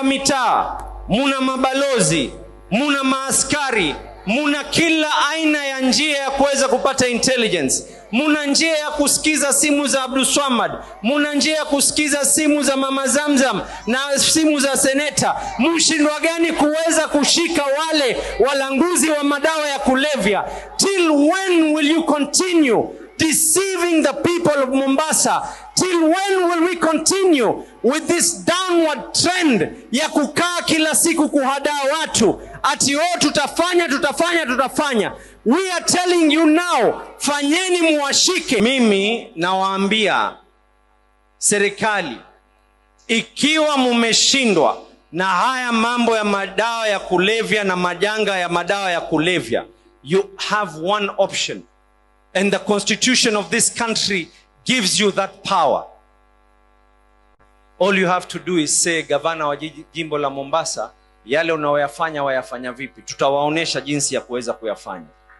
wa mitaa, muna mabalozi, muna maaskari, muna kila aina ya njia ya kuweza kupata intelligence. Muna njia ya kusikiza simu za Abdulswamad, muna njia ya kusikiza simu za Mama Zamzam na simu za seneta. Mshindwa gani kuweza kushika wale walanguzi wa madawa ya kulevya? Till when will you continue deceiving the people of Mombasa? Till when will we continue with this downward trend ya kukaa kila siku kuhadaa watu ati oh, tutafanya tutafanya tutafanya. We are telling you now, fanyeni muwashike. Mimi nawaambia serikali, ikiwa mumeshindwa na haya mambo ya madawa ya kulevya na majanga ya madawa ya kulevya, you have one option and the constitution of this country gives you that power. All you have to do is say, gavana wa jiji- jimbo la Mombasa, yale unaoyafanya wayafanya vipi? Tutawaonesha jinsi ya kuweza kuyafanya.